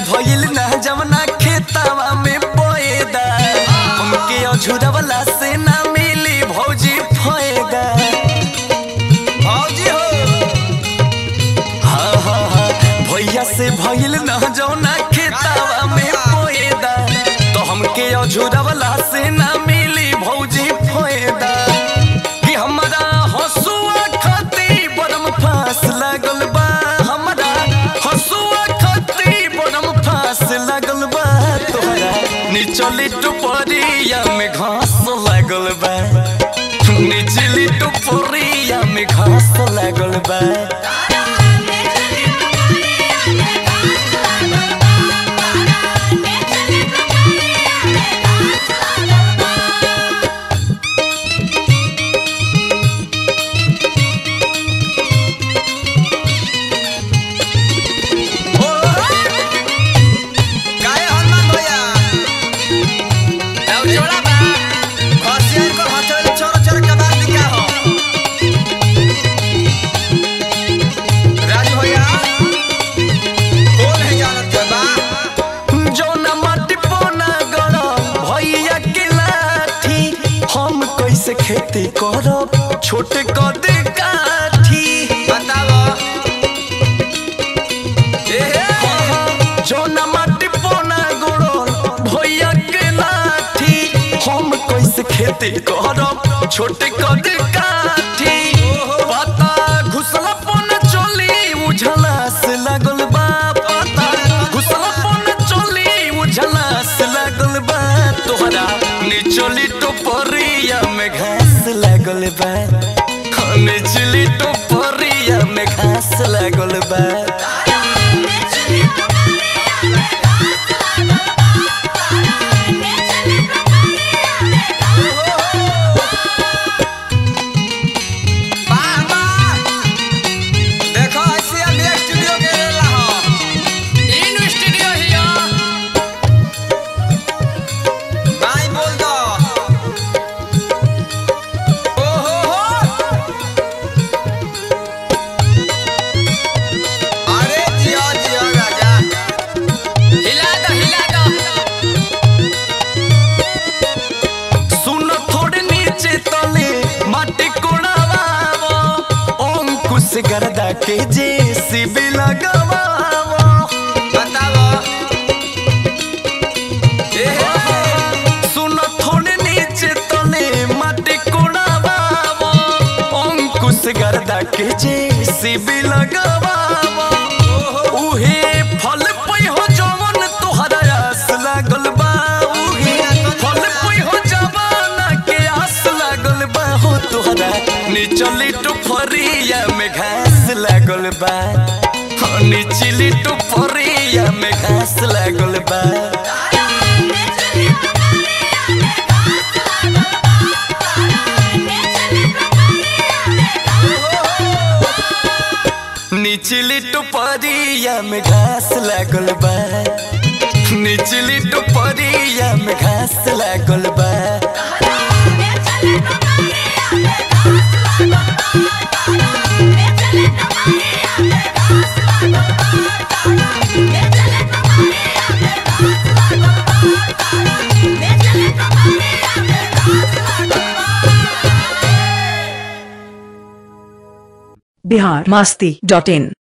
भइल ना जवना खेतवा में बोएदा हमके अझुरवला से ना मिली भौजी फायदा भौजी हो हाँ हाँ हाँ भैया से भइल ना जवना खेतवा में बोएदा तो हमके अझुरवला से ना मिली भौजी फायदा कि हमरा हसुआ खाती बरम फांस लागल बा हमरा हसुआ खाती बरम फांस लागल बा तोहरा निचली टुपरिया में घास लागल बा निचली टुपरिया में घास लागल बा काहे हनुमान भैया खसियार को हथेली छोड़ छोड़ के बात दिखा हो राजू भैया कौन है जानत के बा जौना माटी पोना गरम भैया के लाठी हम कैसे खेती करब छोटे कदे काठी बताओ ए हे जौना माटी पोना गरम भैया के लाठी हम कैसे खेती करब छोटे कदे काठी पता घुसला पोना चली उझला से लागल बा पता घुसला पोना चली उझला से लागल बा तोहरा निचली टोपरिया में घास लागल बा हाँ, निचली टोपरिया में घास लागल बा वाह वाह देखो ऐसे अभी स्टूडियो के रेला हो भाई बोल दो ओ हो हो अरे जियो जियो राजा सुन थोड़े नीचे तले माटी कोड़ावावो अंकुश गर्दा के जेसीबी लगावावो बताओ ए हे सुन थोड़े नीचे तले माटी कोड़ावावो अंकुश गर्दा के जेसीबी लगावावो उहे फल पै हो जवन तोहरा आस लागल बा उहे फल पै हो जवाना के आस लागल बा हो तोहरा निचली टुफरिया में घास लागल बा हो निचली टुफरिया में घास लागल बा निचली टुपरिया में घास लागल बा निचली टुपरिया में घास लागल बा बिहार मास्ती डॉट इन